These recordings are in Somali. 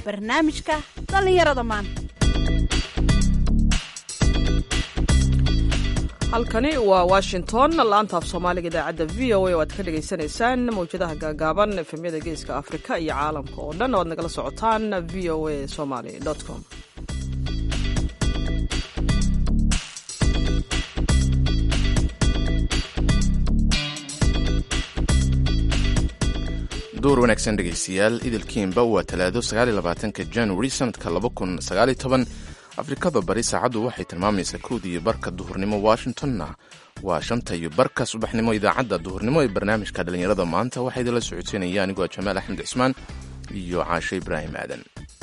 barnaamijka dhallinyarada maanta halkani waa washington laanta af soomaaliga idaacadda v o a oo aad ka dhagaysanaysaan mawjadaha gaagaaban efemyada geeska afrika iyo caalamka oo dhan oo aad nagala socotaan v o a somaly com duur wanaagsan dhegaystayaal idilkiinba waa talaado sagaaliyolabaatanka januari sanadka laba kun sagaaliyo toban afrikada bari saacaddu waxay tilmaamaysaa kowda iyo barka duhurnimo washingtonna waa shanta iyo barka subaxnimo idaacadda duhurnimo ee barnaamijka dhallinyarada maanta waxaa idinla socodsiinaya anigoo jamaal axmed cismaan iyo caashe ibraahim aadan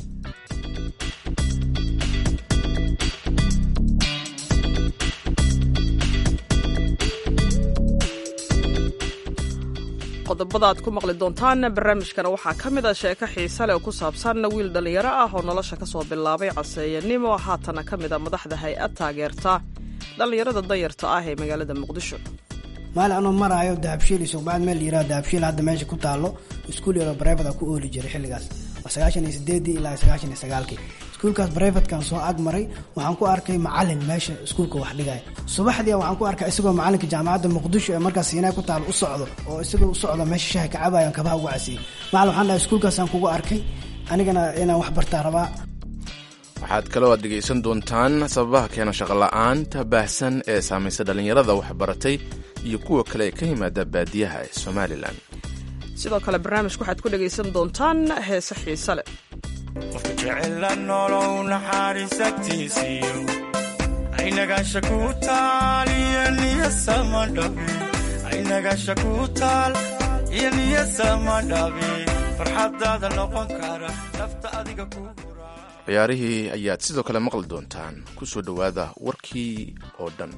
qodobada aad ku maqli doontaan barnaamijkana waxaa ka mid a sheeko xiise leh oo ku saabsan wiil dhallinyaro ah oo nolosha ka soo bilaabay caseeyanimo haatana ka mid a madaxda hay-ad taageerta dhallinyarada danyarta ah ee magaalada muqdisho maalin anoo maraayo dahabshiil isugbacad meel yiraha dahabshiil hadda meesha ku taalo iskuul yaro brevet a ku ooli jiray xilligaas waa sagaashan iyo sideedii ilaa sagaashan iyo sagaalkii iskuulkaas brevetkan soo ag maray waxaan ku arkay macalin meesha iskuulka wax dhigaya subaxdii waxaan ku arkay isagoo macalinka jaamacadda muqdisho ee markaas siinaa ku taalo u socdo oo isagoo u socdo meesha shaha ka cabayan kabaha ugu casiyey macalin waxaan dhahay iskuulkaasaan kugu arkay anigana inaan wax bartaa rabaa waxaad kaloo aad dhegaysan doontaan sababaha keena shaqola'aanta baahsan ee saamaysa dhallinyarada waxbaratay iyo kuwa kale ee ka yimaada baadiyaha ee somalilan sidoo kale barnaamijka waxaad ku dhegaysan doontaan heese xiise leh qofka jecela nolow naxariisatiisiyo aynagasha ku taal iyo niyasama dhabe aynagasha ku taal iyo niyasama dhabe farxadaada noqon kara nafta adiga ku ciyaarihii ayaad sidoo kale maqli doontaan ku soo dhowaada warkii oo dhan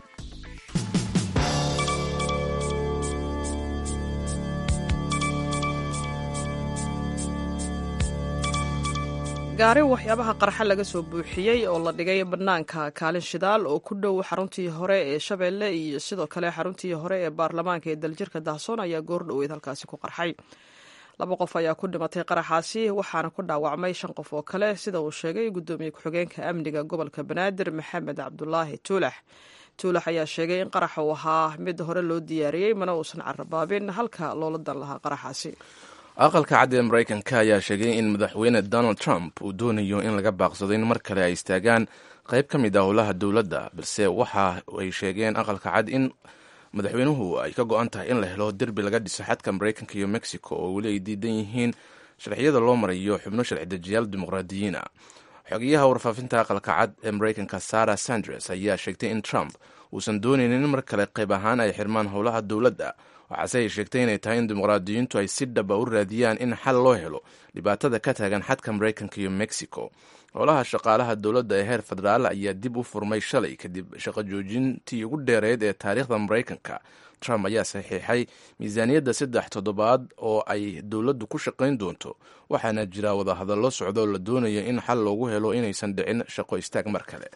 gaari waxyaabaha qarxa laga soo buuxiyey oo la dhigay bannaanka kaalin shidaal oo ku dhow xaruntii hore ee shabeelle iyo sidoo kale xaruntii hore ee baarlamaanka ee daljirka dahsoon ayaa goordhoweyd halkaasi ku qarxay laba qof ayaa ku dhimatay qaraxaasi waxaana ku dhaawacmay shan qof oo kale sida uu sheegay guddoomiye ku-xigeenka amniga gobolka banaadir maxamed cabdulaahi tuulax tuulax ayaa sheegay in qaraxa uu ahaa mid hore loo diyaariyey mana uusan carabaabin halka loola dan lahaa qaraxaasi aqalka cad ee maraykanka ayaa sheegay in madaxweyne donald trump uu doonayo in laga baaqsado in mar kale ay istaagaan qayb ka mid ah howlaha dowladda balse waxa ay sheegeen aqalka cad in madaxweynuhu ay ka go-an tahay in la helo derbi laga dhiso xadka maraykanka iyo mexico oo weli ay diidan yihiin sharciyada loo marayo xubno sharci dejiyaal dimuqraadiyiina xogeyaha warfaafinta aqalka cad ee maraykanka sarah sanders ayaa sheegtay in trump uusan doonaynin in mar kale qayb ahaan ay xirmaan howlaha dowladda waxaase ay sheegtay inay tahay in dimuqraadiyiintu ay si dhaba u raadiyaan in xal loo helo dhibaatada ka taagan xadka maraykanka iyo mexico howlaha shaqaalaha dowladda ee heer federaal ayaa dib u furmay shalay kadib shaqo joojintii ugu dheereyd ee taariikhda maraykanka trump ayaa saxiixay miisaaniyadda saddex toddobaad oo ay dowladdu ku shaqayn doonto waxaana jira wadahadallo socdo oo la doonayo in xal loogu helo inaysan dhicin shaqo istaag mar kale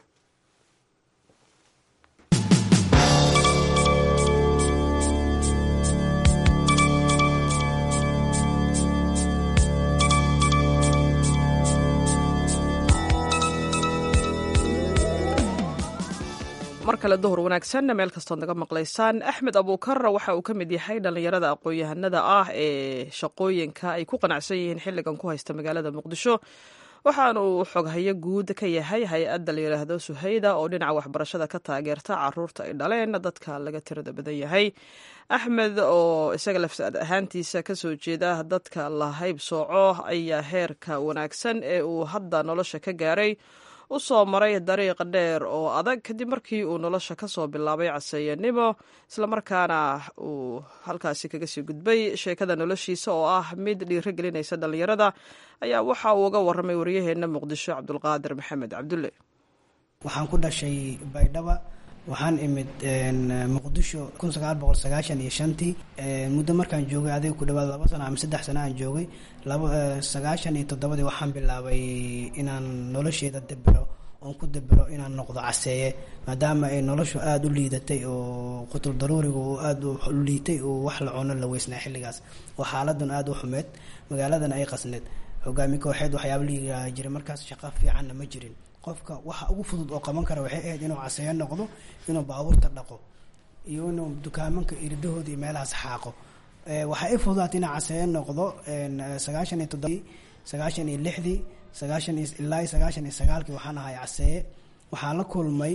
mar kale duhur wanaagsan meel kastood naga maqlaysaan axmed abuukar waxa uu ka mid yahay dhallinyarada aqoon-yahanada ah ee shaqooyinka ay ku qanacsan yihiin xilligan ku haysta magaalada muqdisho waxaana uu xoghayo guud ka yahay hay-adda la yidhaahdo suhayda oo dhinaca waxbarashada ka taageerta caruurta ay dhaleen dadka laga tirada badan yahay axmed oo isaga lafsaad ahaantiisa kasoo jeeda dadka la hayb sooco ayaa heerka wanaagsan ee uu hadda nolosha ka gaaray u soo maray dariiq dheer oo adag kadib markii uu nolosha ka soo bilaabay caseeyanimo islamarkaana uu halkaasi kaga sii gudbay sheekada noloshiisa oo ah mid dhiiro gelinaysa dhallinyarada ayaa waxa uu uga warramay waryaheena muqdisho cabdulqaadir maxamed cabdulle waxaan ku dhashay baydhaba waxaan imid muqdisho kun sagaal boqol sagaashan iyo shantii muddo markaan joogay adiga ku dhawaad laba sano ama saddex sano aan joogay laba sagaashan iyo toddobadii waxaan bilaabay inaan nolosheeda debero oon ku debero inaan noqdo caseeye maadaama ay noloshu aada u liidatay oo qutul daruuriga oo aada u liitay oo wax la cuno la weysnaa xilligaas oo xaaladan aada u xumeed magaaladan ay qasneed hogaami kooxeed waxyaaba la yiraaha jiray markaas shaqo fiicanna ma jirin qofka waxa ugu fudud oo qaban kara waxay ahayd inuu caseeyo noqdo inuu baabuurta dhaqo iyo inuu dukaamanka iridahooda iyo meelahaas xaaqo waxaa i fududaatay inaa caseeyo noqdo sagaashan iyo toddobii sagaashan iyo lixdii sagaashan iyo ilaa iyo sagaashan iyo sagaalkii waxaan ahay caseeye waxaan la kulmay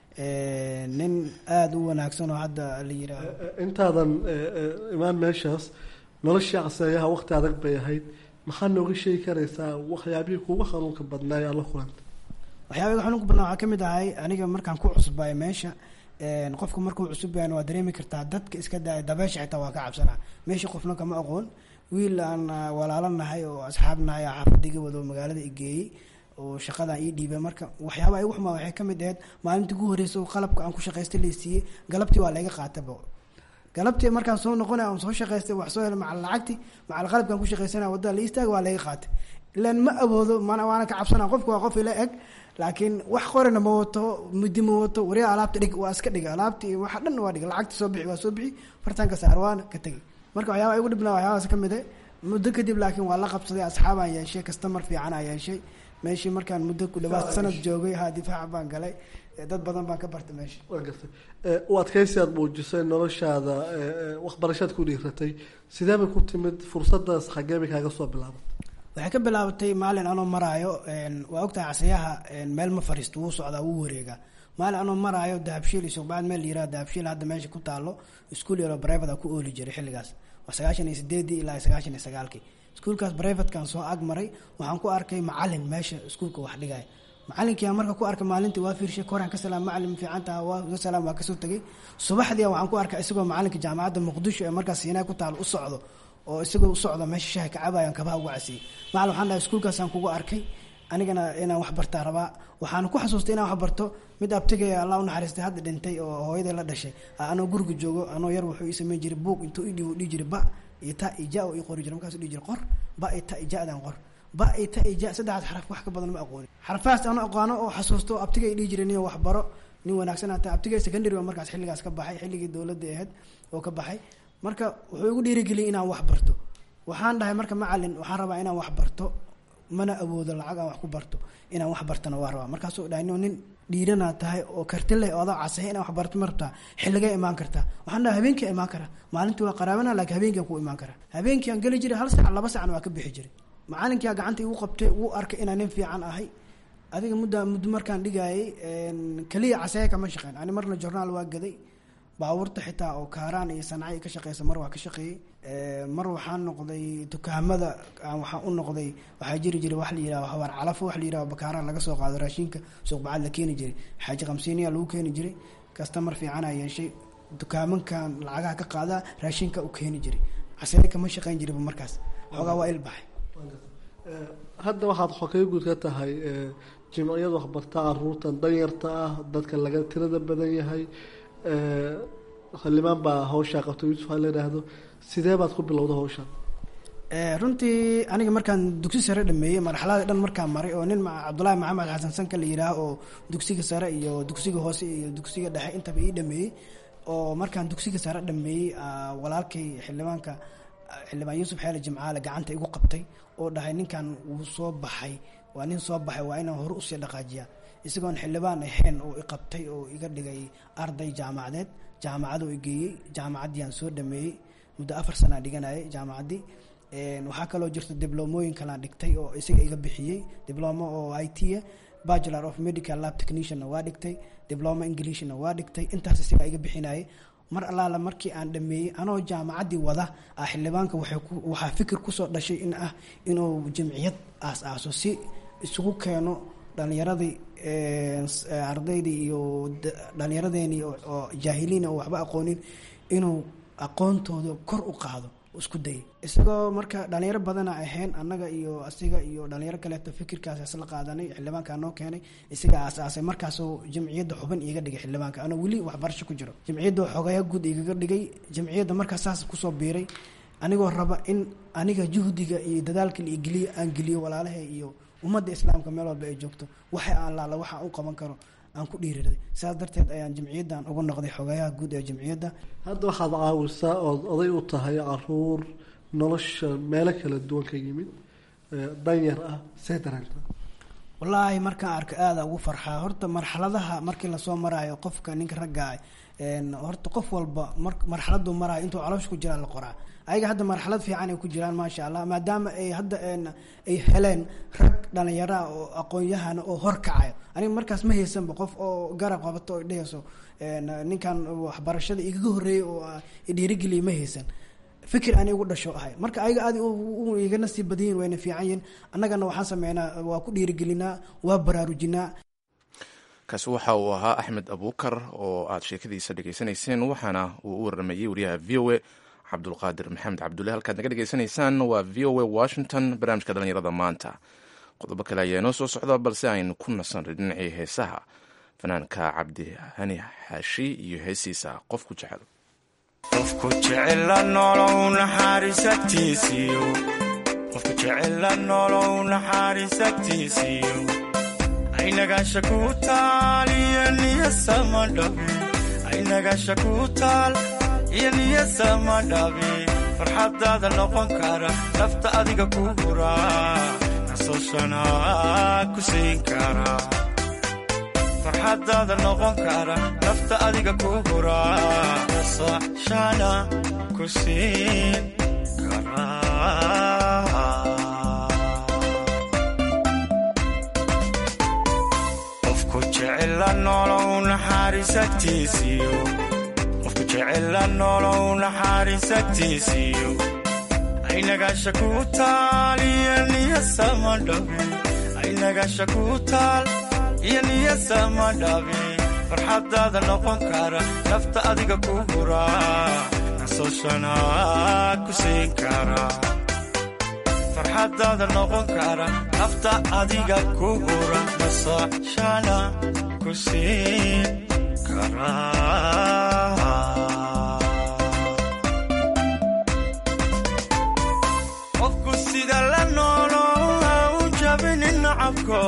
nin aada u wanaagsan oo hadda la yiraaho intaadan imaan meeshaas noloshii caseeyaha waqti adag bay ahayd maxaa nooga sheegi karaysaa waxyaabihii kuuga xanuunka badnaay aad la kulanta waxyaabaga xanuunka badnaa waxaa kamid ahay aniga markaan ku cusbay meesha qofka markuu cusub yahan waa dareemi kartaa dadka iska daaya dabeesha xitaa waa ka cabsanaa meesha qofna kama aqoon wiil aan walaalo nahay oo asxaab nahay oo xaafadiga wado magaalada igeeyey oo shaqadan ii dhiibay marka waxyaaba igu xumaa waxay kamid ahayd maalintii ugu horreysa oo qalabka aan ku shaqaystay laysiiyey galabtii waa layga qaataba galabtii markaan soo noqonay aan soo shaqaystay wax soo helay macal lacagti macal qalabkaan ku shaqaysanaya wadada la istaaga waa layga qaatay ilaan ma awoodo mana waana ka cabsanaa qofka waa qof ila eg laakiin wax qorina ma wato muddi ma wato wariya alaabta dhig waa iska dhig alaabti waxa dhan waa dhig lacagta soo bixi waa soo bixi fartaanka saar waana ka tegi marka waxyaaba igu dhibnaa waxyaabaas ka mid eh muddo kadib laakiin waa la qabsaday asxaabaan yeeshay kastamar fiican aan yeeshay meeshii markaan muddo ku dhawaad sanad joogay ha difaaca baan galay dad badan baan ka bartay meesha waa gartay u adkaysi aad muujisay noloshaada waxbarashaad ku dhiiratay sidee bay ku timid fursadaas xagee bay kaaga soo bilaabatay waxay ka bilaabatay maalin anoo maraayo waa ogtahay casayaha meel ma fariisto wuu socdaa wuu wareegaa maalin anoo maraayo dahabshiil iyo suqbacad meel yiraha dahabshiil hadda meesha ku taalo iskuol yaro brivate ku ooli jiray xilligaas waa sagaashan iyo sideedii ilaa sagaashan iyo sagaalkii iskuolkaas brivatekan soo ag maray waxaan ku arkay macalin meesha iskuolka wax dhigaya macalinkiiaa marka ku arkay maalintii waa fiirshay koraan ka salaam macalin fiicantaha waa salaam waa kasoo tegay subaxdii waxaan ku arkay isagoo macalinka jaamacadda muqdisho ee markaas siinaa ku taal u socdo oo isagoo u socdo meesha shaha kacabayan kabaha uga casiyey macalin waxaan dhahay iskuolkaasaan kugu arkay anigana inaan wax bartaa rabaa waxaan ku xasuustay inaan wax barto mid abtigay allah u naxariistay hadda dhintay oo hooyaday la dhashay anoo guriga joogo anoo yar wuxuu ii sameyn jiray buug intuu idhiib dhihi jiray ba iyo ta iyo ja oo ii qori jiray markaas dhihi jiray qor ba iyo ta iyo ja-dan qor ba iyo ta iyo ja saddexdaas xaraf wax ka badan ma aqooni xarfahaas ano aqaano oo xasuusto abtigay dhihi jiray nin wax baro nin wanaagsan hata abtigay secondary ba markaas xilligaas ka baxay xilligii dowladda ahayd oo ka baxay marka wuxuu igu dhiirigeliyay inaan wax barto waxaan dhahay marka macalin waxaan rabaa inaan wax barto mana awoodo lacag aan wax ku barto inaan wax bartana waa rabaa markaasuu dhahay no nin dhiiranaa tahay oo karti leh oo adoo casay inaan wax barto ma rabtaa xilligay imaan kartaa waxaan dhahay habeenkii imaan karaa maalintii waa qaraabana laakiin habeenkiian ku imaan karaa habeenkii aan geli jiray hal sac laba sacna waa ka bixi jiray macalinkia gacanta igu qabtay wuu arkay inaan nin fiican ahay adiga mudda muddo markaan dhigayay keliya caseeye kama shaqeyn ani marna jornaal waa gaday baabuurta xitaa oo kaaraan iyo sanacay ka shaqeysa mar waa ka shaqeeyey mar waxaan noqday dukaamada waxaan u noqday waxaa jiri jiray wax la yiraha hawaar calafo wax la yiraha bakaaraan laga soo qaado raashinka suuqbacad la keeni jiray xaaji kamsiiniya lagu keeni jiray kastamar fiicanaa yeeshay dukaamankan lacagaha ka qaadaa raashinka u keeni jiray casee kama shaqeyn jiriba markaas xoogaa waa ilbaxay hadda waxaad xokey guud ka tahay jimciyad waxbarta caruurtan danyarta ah dadka laga tirada badan yahay xildhibaan baa hawshaa qabta yuusuf ha la yidhaahdo sidee baad ku bilowda hawshaan runtii aniga markaan dugsi sare dhameeyey marxalada dhan markaan maray oo nin cabdulaahi maxamed xasan sanka la yidhaah oo dugsiga sare iyo dugsiga hoose iyo dugsiga dhexe intaba ii dhameeyey oo markaan dugsiga sare dhameeyey walaalkay xildhibaanka xildhibaan yuusuf xeele jimcaale gacanta igu qabtay oo dhahay ninkan wuu soo baxay waa nin soo baxay waa inaan hore usii dhaqaajiyaa isagoon xildhibaan ahayn oo iqabtay oo iga dhigay arday jaamacadeed jaamacadoo igeeyey jaamacaddiiaan soo dhameeyey muddo afar sanaa dhiganayay jaamacaddii waxaa kaloo jirta diblomooyin kalaan dhigtay oo isaga iga bixiyey diblomo oo i t a bachelor of medical lab technicianna waa dhigtay dibloma englishna waa dhigtay intaas isagaa iga bixinayay mar allaala markii aan dhameeyey anoo jaamacaddii wada ah xildhibaanka waxaa fikir kusoo dhashay in ah inuu jamciyad aas-aaso si isugu keeno dhalinyaradii ardaydii iyo dhalinyaradeenii oo jaahiliin oo waxba aqoonin inuu aqoontooda kor u qaado isku dayay isagoo marka dhalinyaro badana ahayn annaga iyo asiga iyo dhalinyaro kaleeto fikirkaas isla qaadanay xildhibaankaa noo keenay isaga aasaasay markaasoo jamciyadda xubin iiga dhigay xildhibaanka anoo weli waxbarasho ku jiro jamciyadda xogayaa guud igaga dhigay jamciyadda markaas saas kusoo biiray anigoo raba in aniga juhdiga iyo dadaalka laigeliyo aan geliyo walaalaha iyo ummadda islaamka meel walba ay joogto waxa aan laala waxa u qaban karo aan ku dhiiriray saas darteed ayaan jamciyaddan ugu noqday xogayaha guud ee jamciyadda hadda waxaad caawisaa ood oday u tahay caruur nolosha meelo kala duwan ka yimid danyar ah see dareenta wallaahi markaan arko aada ugu farxaa horta marxaladaha markii lasoo maraayo qofka ninka ragga horta qof walba mar marxaladuu maraayo intuu caloosha ku jiraa la qoraa ayaga hadda marxalad fiican ay ku jiraan maasha allah maadaama ay hadda ay heleen rag dhalinyaraa oo aqoon-yahana oo horkacayo aniga markaas ma haysanba qof oo garab qabato oo dhehayso ninkan waxbarashada igaga horreeyay oo dhiirigeliya ma haysan fikir ani ugu dhasho ahay marka ayaga aad iga nasiib badayin wayna fiican yihin annagana waxaan sameynaa waa ku dhiirigelinaa waa baraarujinaa kaasi waxa uu ahaa axmed abuukar oo aad sheekadiisa dhegaysanayseen waxaana uu u waramayey wariyaha v o a cabdulqaadir maxamed cabdulle halkaad naga dhegaysanaysaan waa v o a washington barnaamijka dhalinyarada maanta qodobo kale ayaa inoo soo socda balse aynu ku nasan dhinacii heesaha fanaanka cabdi hani xaashi iyo heesiisa qofku jecel qofku jecela nolow naxariisagtiisiyo qofku jecela nolow naxariisagtiisiyo aynagasha ku taal iyo niyasama dhabe aynagasha ku taal iyo niyasama dhabe farxadaada noqon kara nafta adiga ku huraa nasashana ku siin kara farxadaada noqon kara nafta adiga ku huraa nasashana ku siin kara qofku jecela nolow naxariisagtiisiyo qofku jecela nolow naxariisagtiisiyo aynagasha ku taal iyo niyasama dhabe aynagasha ku taal iyo niyasama dhabe farxadaada noqon kara nafta adiga ku huraa nasashana ku siin kara farxadaada noqon kara nafta adiga ku hura nasashana ku siin kara qofku sida la noolo ha u jabinin nacabko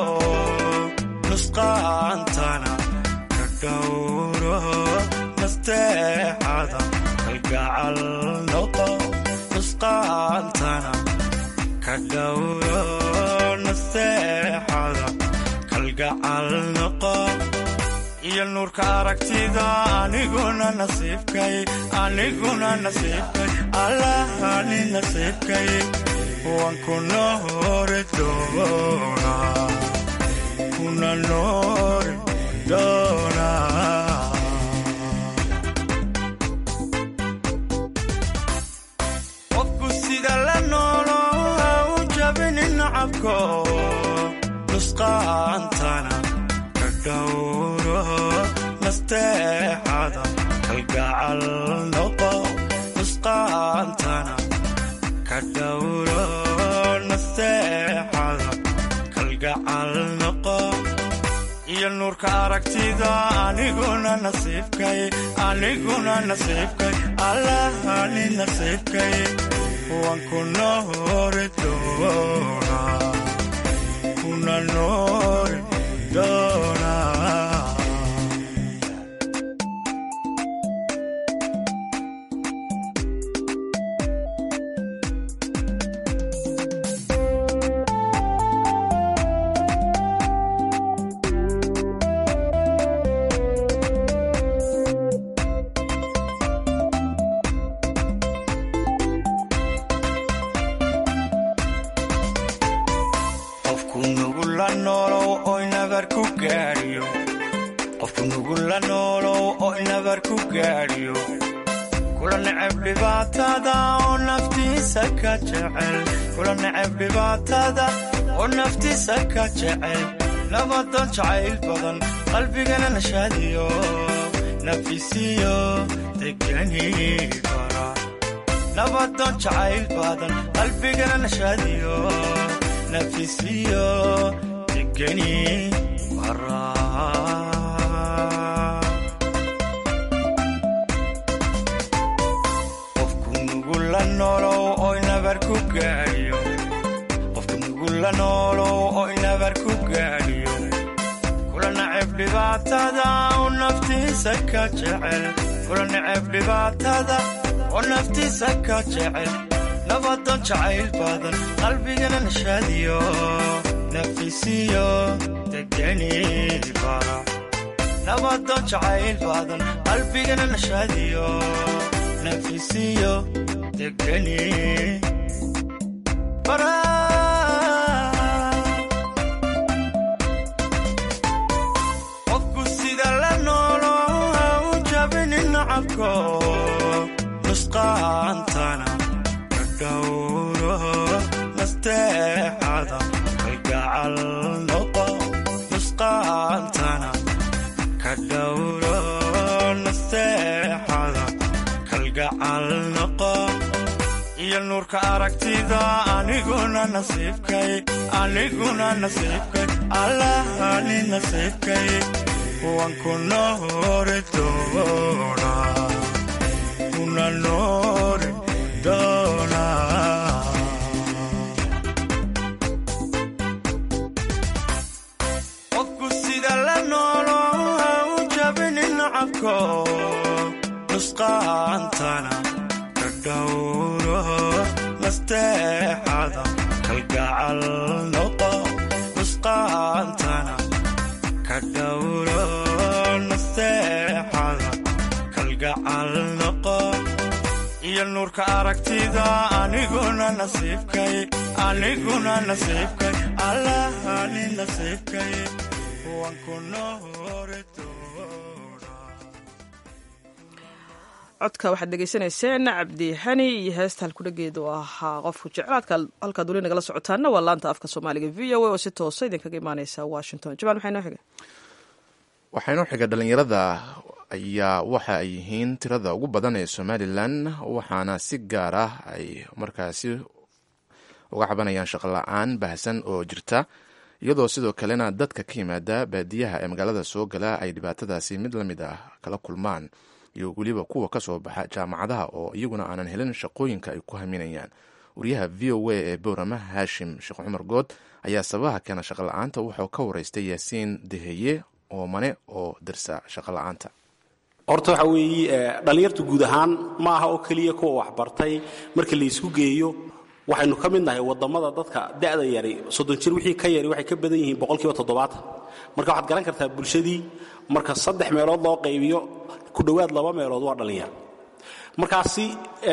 nusqaantana ka dhowro nasteexada kalgacal noqo nusqaantana ka dhowro nasteexada kalgacal noqo iyo nuurka aragtida aniguna nasiibkay aniguna nasiibkay allahani nasiibkay waan ku noori doonaa kuna noori doonaa qofku sida la noolo ha u jabinin nacabko nusqaantana ka dhowro nasteexada kalgacal noqo nusqaantana ka dhowro nasteexada kalgacal noqo iyo nuurka aragtida aniguna nasiibkay aniguna nasiibkay allahani nasiibkay waan ku noori doonaa kuna noori doonaa qofku nugula noolow oy nabar ku gaadhiyo qofku nugula noolow oy nabar ku gaadhiyo kula necab dhibaatada oo naftiisa ka jecel kula necab dhibaatada oo naftiisa ka jecel nabadan jacayl badan qalbigana nashaadiyo nafisiyo degani bara nabadan jacayl badan qalbigana nashaadiyo nafisiyo degani bara qofku nugula noolow oy nabar ku gaadhiyo qofku nugula noolow oy nabar ku gaadhiyo kula necab dhibaatada oo naftiisa ka jecel kula necab dhibaatada oo naftiisa ka jecel nabadoon jacayl badan qalbigana nashaadiyo nafisiyo degani bara nabadoon jacayl badan qalbigana nashaadiyo nafisiyo degani bara qofku sida la noolo ha u jabinin nacabko nusqaantana ka dhowro nasteexada kalgacal noqo nusqaantana ka dhowro nasteexada kalgacal noqo iyo nuurka aragtida aniguna nasiibkay aniguna nasiibkay allahani nasiibkay waan ku noori doonaa kuna noori doonaa qofku sida la noolo ha u jabinin nacabko nusqaantana ka dhowro nasteexada kalgacal noqo nusqaantana ka dhowro nasteexada kalgacal noqo iyo nuurka aragtida aniguna nasiibkay aniguna nasiibkay allahani nasiibkay waan ku noori doonaa codka waxaad dhegaysanayseen cabdi hani iyo heesta halkudhageeda oo ahaa qofku jeclaadka halkaad weli nagala socotaana waa laanta afka soomaaliga v o a oo si toosa idinkaga imaaneysa washington jamaal maxay noo xiga waxaa inoo xiga dhalinyarada ayaa waxa ay yihiin tirada ugu badan ee somalilan waxaana si gaar ah ay markaasi uga cabanayaan shaqo la-aan baahsan oo jirta iyadoo sidoo kalena dadka ka yimaada baadiyaha ee magaalada soo gala ay dhibaatadaasi mid la mid ah kala kulmaan iyo weliba kuwa ka soo baxa jaamacadaha oo iyaguna aanan helin shaqooyinka ay ku haminayaan wariyaha v o a ee boorama haashim sheekh cumar good ayaa sababaha keena shaqo la-aanta wuxuu ka wareystay yaasiin deheye oo mane oo dirsa shaqo la-aanta horta waxa weeye dhallinyartu guud ahaan ma aha oo keliya kuwa waxbartay marka la isku geeyo waxaynu ka mid nahay waddammada dadka da'da yari soddon jir wixii ka yari waxay ka badan yihiin boqolkiiba toddobaatan marka waxaad garan kartaa bulshadii marka saddex meelood loo qaybiyo ku dhowaad laba meelood waa dhallinyar markaasi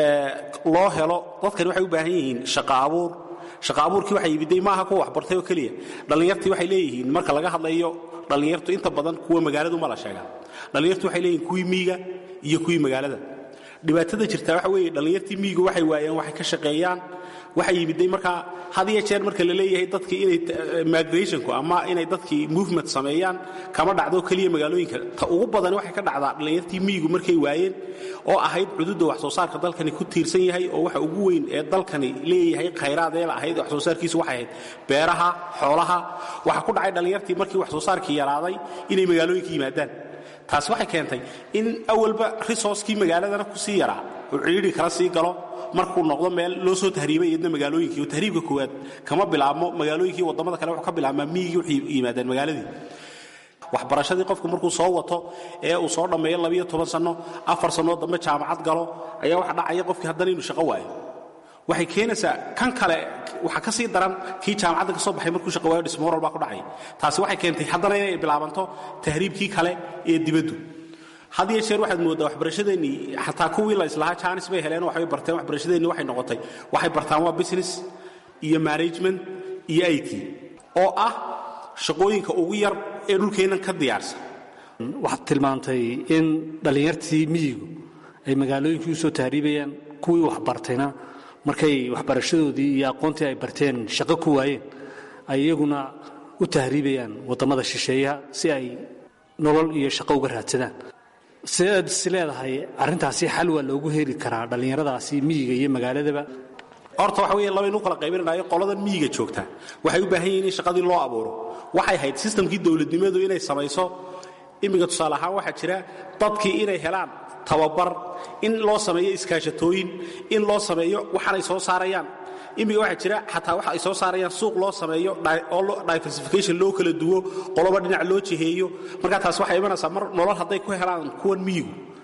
loo helo dadkani waxay u baahan yihiin shaqa abuur shaqa abuurkii waxay yimiday maaha kuwa waxbartay oo keliya dhallinyartii waxay leeyihiin marka laga hadlayo dhallinyartu inta badan kuwa magaaladu ma la sheegaa dhallinyartu waxay leeyihiin kuwii miiga iyo kuwii magaalada dhibaatada jirtaa waxa weeye dhallinyartii miigu waxay waayeen waxay ka shaqeeyaan waxay yimiday markaa had iyo jeer marka la leeyahay dadkii inay migrationku ama inay dadkii movement sameeyaan kama dhacdo keliya magaalooyinka ta ugu badan waxay ka dhacdaa dhallinyartii miigu markay waayeen oo ahayd cududda wax soo saarka dalkani ku tiirsan yahay oo waxa ugu weyn ee dalkani leeyahay khayraadeel ahayd wax soo saarkiisu waxay ahayd beeraha xoolaha waxa ku dhacay dhallinyartii markii wax soo saarkii yaraaday inay magaalooyinka yimaadaan taasi waxay keentay in awalba resourcekii magaaladana ku sii yaraa oo cidhiidhi kala sii galo markuu noqdo meel loo soo tahriibay iyadna magaalooyinkii oo tahriibka koowaad kama bilaabmo magaalooyinkii waddamada kale wuxuu ka bilaabmaa miyigii waxay yimaadeen magaaladii waxbarashadii qofku markuu soo wato ee uu soo dhammeeyo labiyo toban sanno afar sannoo dambe jaamacad galo ayaa waxa dhacaya qofkii haddana inuu shaqo waayo waxay keenaysaa kan kale waxaa ka sii daran kii jaamacadda ka soo baxay markuu shaqo waayo dhismoral baa ku dhacay taasi waxay keentay haddana inay bilaabanto tahriibkii kale ee dibaddu had iyo jeer waxaad mooddaa waxbarashadeennii xataa kuwii la islahaa jaanis bay heleen waxbay barteen waxbarashadeennii waxay noqotay waxay bartaan waa business iyo management iyo i t oo ah shaqooyinka ugu yar ee dhulkeennan ka diyaarsan waxaad tilmaantay in dhallinyartii miyigu ay magaalooyinkii u soo tahriibayaan kuwii waxbartayna markay waxbarashadoodii iyo aqoontii ay barteen shaqo ku waayeen ay iyaguna u tahriibayaan waddamada shisheeyaha si ay nolol iyo shaqo uga raadsadaan sidaad is leedahay arrintaasi xal waa loogu heli karaa dhallinyaradaasi miyiga iyo magaaladaba horta waxa weeye labaynu kala qaybinanayo qoladan miyiga joogta waxay u baahan yihiin in shaqadii loo abuuro waxay ahayd sistamkii dowladnimadu inay samayso imminka tusaale ahaan waxaa jira dadkii inay helaan tababar in loo sameeyo iskaashatooyin in loo sameeyo waxaanay soo saarayaan imminka waxaa jira xataa waxa ay soo saarayaan suuq loo sameeyo oo diversification loo kala duwo qoloba dhinac loo jiheeyo markaa taas waxay imanaysaa mar nolol hadday ku helaan kuwan miyigu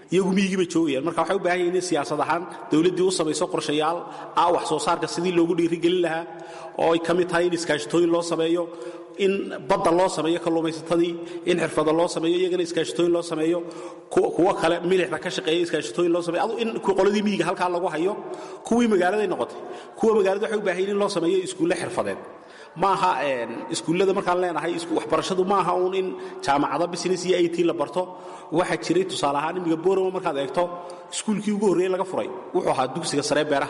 iyagu miyigii bay joogayaan marka waxay u baahan yihin in siyaasad ahaan dowladdii u samayso qorshayaal ah wax soo saarka sidii loogu dhiirigelin lahaa oo ay ka mid tahay in iskaashatooyin loo sameeyo in badda loo sameeyo kalluumaysatadii in xirfado loo sameeyo iyagana iskaashatooyin loo sameeyo kuwo kale milixda ka shaqeeya iskaashatooyin loo sameeyo adu in qoladii miyiga halkaa lagu hayo kuwii magaaladay noqotay kuwa magaalada waxay u baahan yihin in loo sameeyo iskuulle xirfadeed maaha iskuullada markaan leenahay waxbarashadu maaha uun in jaamacado business iyo it la barto waxaa jiray tusaale ahaan imiga borama markaad eegto iskuulkii ugu horreeyey laga furay wuxuu ahaa dugsiga saree beeraha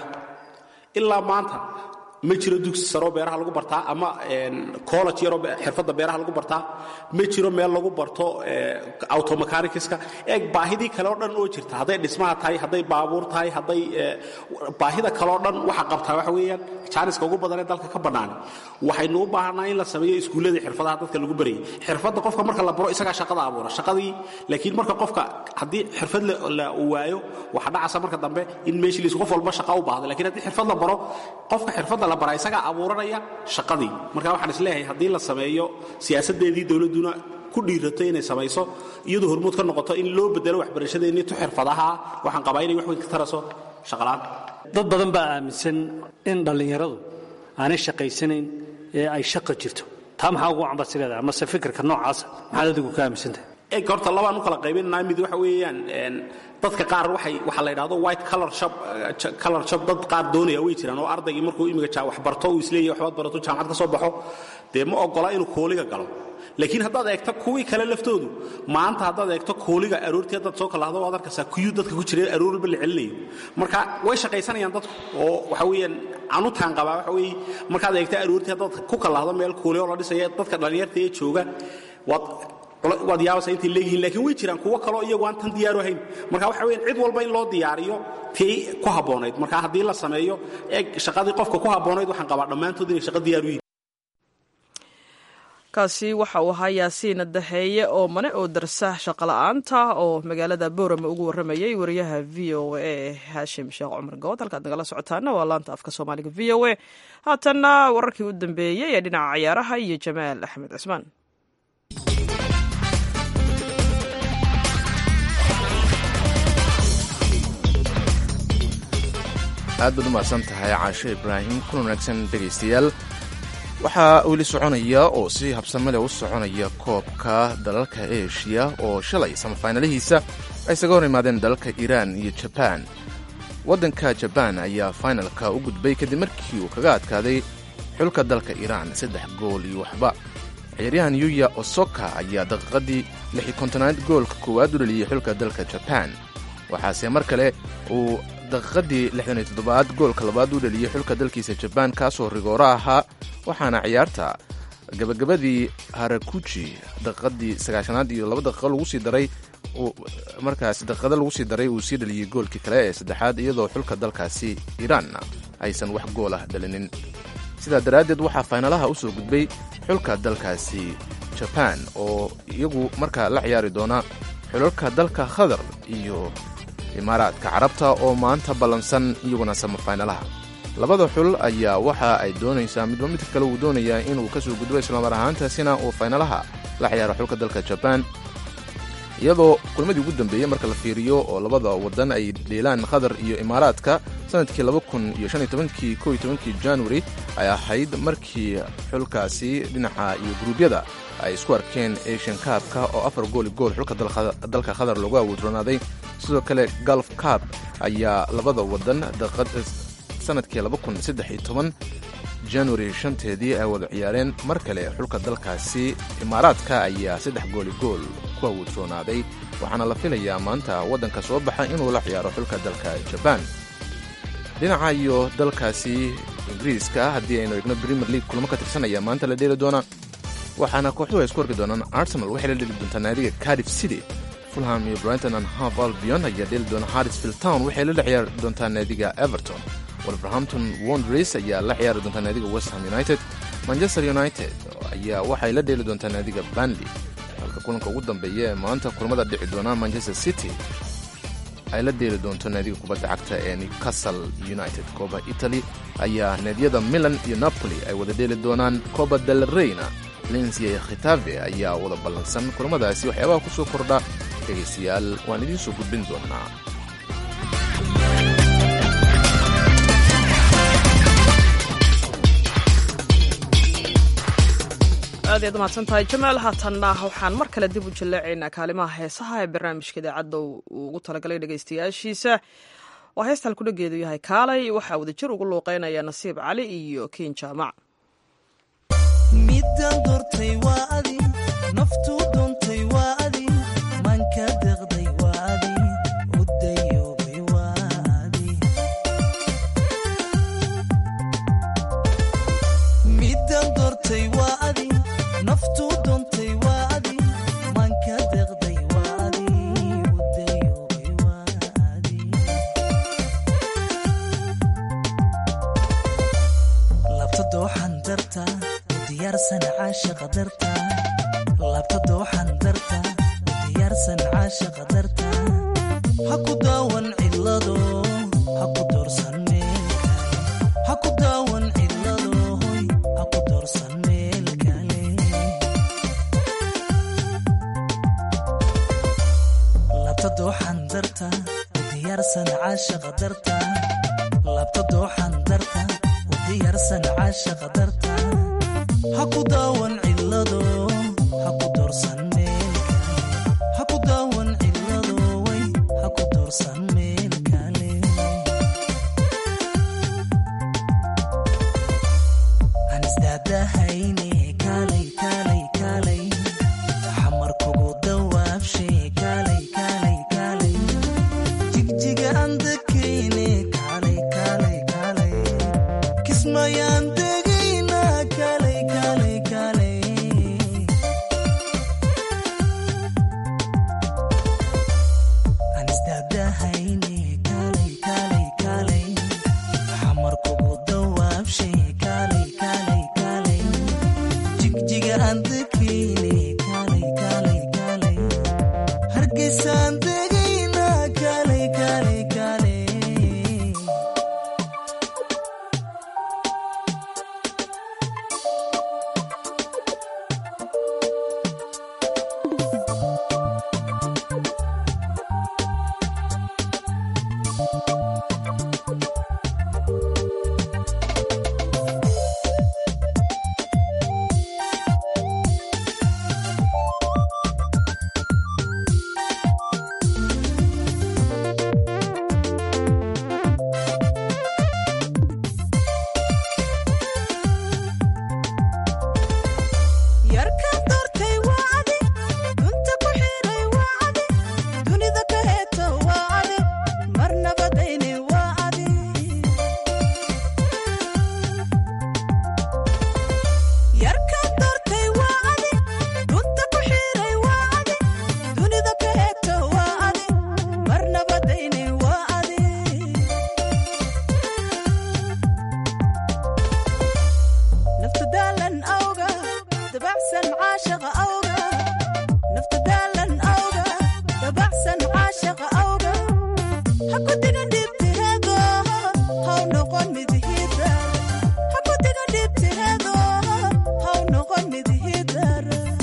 ilaa maanta ma jiro dugsi saroo beeraha lagu bartaa ama college yaroo xirfadda beeraha lagu bartaa ma jiro meel lagu barto automechanicska eeg baahidii kale oo dhan oo jirta hadday dhismaha tahay hadday baabuur tahay hadday baahida kale oo dhan waxa qabtaa waxa weeyaan jaaniska ugu badan ee dalka ka bannaan waxaynu u baahanaa in la sameeyo iskuulladii xirfadaha dadka lagu barayay xirfadda qofka marka la baro isagaa shaqada abuura shaqadii laakiin marka qofka haddii xirfad la waayo waxa dhacasa marka dambe in meeshii liis qof walba shaqa u baahdo lakiin haddii xirfad la baro qofka xirfadda la bara isagaa abuuranaya shaqadii marka waxaan isleeyahay haddii la sameeyo siyaasaddeedii dowladduna ku dhiirato inay samayso iyadoo hormuud ka noqoto in loo bedelo waxbarashadeennii tu xirfadaha waxaan qabaa inay wax weyn ka taraso shaqalaan dad badan baa aaminsan in dhallinyaradu aanay shaqaysanayn ee ay shaqa jirto taa maxaa ugu cambasi leedahay amase fikirka noocaasa maxaad adigu ka aaminsantahay eg horta labaan u kala qaybinanaa mid waxa weeyaan dadka qaar waxay waxaa la yidhahdo white color shop color shop dad qaar doonaya way jiraan oo ardaygii markuu imiga wax barto uu isleeyahay waxbaad barato jaamacad ka soo baxo dee ma ogola inuu kooliga galo laakiin haddaad eegto kuwii kale laftoodu maanta haddaad eegto kooliga aroortii haddaad soo kalahdo waad arkaysaa kuyuu dadka ku jira aroor walba la celinayo marka way shaqaysanayaan dadku oo waxa weeyaan canutaan qabaa waxa weeye markaad eegto aroortii haddaad ku kalahdo meel kooli oo la dhisaya dadka dhallinyarta ee jooga waad waad yaabaysaa intay leeyihiin laakiin way jiraan kuwo kaloo iyagu aan tan diyaaru ahayn marka waxa weeyaan cid walba in loo diyaariyo tii ku habboonayd marka haddii la sameeyo eeg shaqadii qofka ku habboonayd waxaan qabaa dhammaantood inay shaqa diyaaru yihiin kaasi waxa uu ahaa yaasiin daheeye oo mane oo darsa shaqola'aanta oo magaalada boorama ugu warramayay wariyaha v o a haashim sheekh cumar good halkaad nagala socotaana waa laanta afka soomaaliga v o a haatanna wararkii u dambeeyey ee dhinaca ciyaaraha iyo jamaal axmed cismaan aad baad u mahadsan tahay caasho ibraahim kuna wanaagsan dhegaystayaal waxaa weli soconaya oo si habsame leh u soconaya koobka dalalka eshiya oo shalay samafaynalihiisa ay isaga hor imaadeen dalalka iiraan iyo jabaan waddanka jabaan ayaa faynalka u gudbay kadib markii uu kaga adkaaday xulka dalka iiraan saddex gool iyo waxba ciyaaryahan yuya osoka ayaa daqiiqadii lixi kontonaad goolka koowaad u dhaliyey xulka dalka jabaan waxaase mar kale uu daqiiqadii lixdan iyo toddobaad goolka labaad u dhaliyey xulka dalkiisa jabaan kaasoo rigooro ahaa waxaana ciyaarta gabagabadii harakuji daqiiqadii sagaashanaad iyo laba daqiiqo lagu sii daray markaas daqiiqado lagu sii daray uu sii dhaliyey goolkii kale ee saddexaad iyadoo xulka dalkaasi iiraanna aysan wax gool ah dhalinin sidaa daraaddeed waxaa faynalaha u soo gudbay xulka dalkaasi jabaan oo iyagu markaa la ciyaari doona xulalka dalka khadar iyo imaaraadka carabta oo maanta ballansan iyaguna samafaynalaha labada xul ayaa waxa ay doonaysaa midba midka kale uu doonayaa inuu ka soo gudbo islamar ahaantaasina uu faynalaha la ciyaaro xulka dalka jabaan iyadoo kulmadii ugu dambeeyey marka la fiiriyo oo labada waddan ay dheelaan qatar iyo imaaraadka sanadkii kii kii januari ay ahayd markii xulkaasi dhinaca iyo guruubyada ay isku arkeen asian kaabka oo afar gooli gool xulka dalka qatar lagu awoodronaaday sidoo kale galf kaab ayaa labada waddan sanadkii januari shanteedii ay wada ciyaareen mar kale xulka dalkaasi imaaraadka ayaa saddex gooli gool ku awoodroonaaday waxaana la filayaa maanta waddanka soo baxa inuu la ciyaaro xulka dalka jabaan dhinaca iyo dalkaasi ingiriiska haddii aynu eegno premier league kulamo ka tirsanaya maanta la dheeli doona waxaana kooxuhu ay isku arki doonaan arsenal waxay la dheli doontaa naadiga cardiff city fulham iyo brighton and half albion ayaa dheeli doona harrisfield town waxay la ciyaari doontaa naadiga everton wolverhampton wondres ayaa la ciyaari doontaa naadiga westham united manchester united ayaa waxay la dheeli doontaa naadiga banley halka kulanka ugu dambeeya ee maanta kulamada dhici doona manchester city ay la dheeli doonto naadiga kubadda cagta ee newcastle united kooba italy ayaa naadiyada milan iyo napoli ay wada dheeli doonaan coba del reyna lensia iyo khitafe ayaa wada ballansan kulamadaasi waxyaabaha ku soo kordha dhegaystayaal waan idiin soo gudbin doonaa aad ayaad umahadsan tahay jamaal haatanna waxaan mar kale dib u jallaacaynaa kaalimaha heesaha ee barnaamijka idaacadda uu ugu talagalay dhegaystayaashiisa oo heestaan kudhageedu yahay kaalay waxaa wadajir ugu luuqeynaya nasiib cali iyo kiin jaamac midaan doortay waa adi naftuu doontay waa adi maanka deqday waa adi u dayoobay waa adi midaan doortay waa adi naftuu doontay waa adi maanka deqday waa adi u dayoobay waa adi labta dooxan darta u diyaarsan caashaqa darta labta dooxan darta u diyaarsan caashaqa darta ha ku daawan cidlado ha ku doorsan meel kale ha ku daawan cidlado hoy ha ku doorsan meel kale labta dooxan darta u diyaarsan caashaqa darta labta dooxan darta u diyaarsan caashaqa darta ha ku daawan cidlado ha ku doorsan meel kale ha ku daawan cidlado way ha ku doorsan meel kale aan isdaadahayne kaalay kaalay kaalay xamar kugu dawaabshe kaalay kaalay kaalay jigjiga aan dakayne kaalay kaalay kaalay kismayaan degayna kaalay kaalay kaalay aan isdaadahayne kaalay kaalay kaalay xamar kugu dawaabshe kaalay kaalay kaalay jigjiga aan dakayne kaalay kaalay kaalay hargeysaan degayna kaalay kaalay kaalay yarkaan doortay waa adi dunta ku xiray waa adi dunida ka heeto waa adi marnabadayne waa adi yarkaan doortay waa adi dunta ku xiray waa adi dunida ka heeto waa adi marnabadayne waa adi nafta daalan awga dabacsan caashaqa awga nafta daalan awga dabacsan caashaqa awga ha ku digan dhibtiheedo haw noqon midhidar ha ku digan dhibtiheedo haw noqon midhidar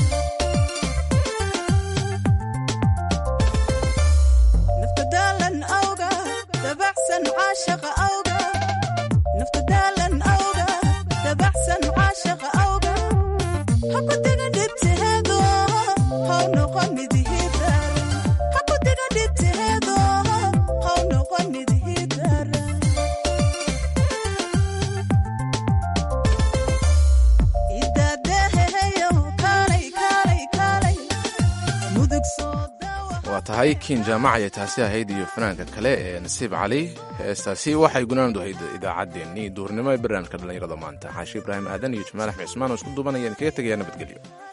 nafta daalan awga dabacsan caashaqa awga nafta daalan awga dabacsan caashaqa awga ha ku diga dhibtiheedo haw noqon midhidar ha ku diga dhibtiheedo haw noqon midhidar idaadeheheyo kaalay kaalay kaalay mudug soo dawa waa tahay kiin jaamac ayay taasi ahayd iyo fanaanka kale ee nasiib cali heestaasi waxay gunaanadu ahayd idaacaddeenii duurnimo ee barnaamijka dhallinyarada maanta xaashi ibraahim aadan iyo jamaal axmed cismaan oo isku duubanayaan kaga tegaya nabadgelyo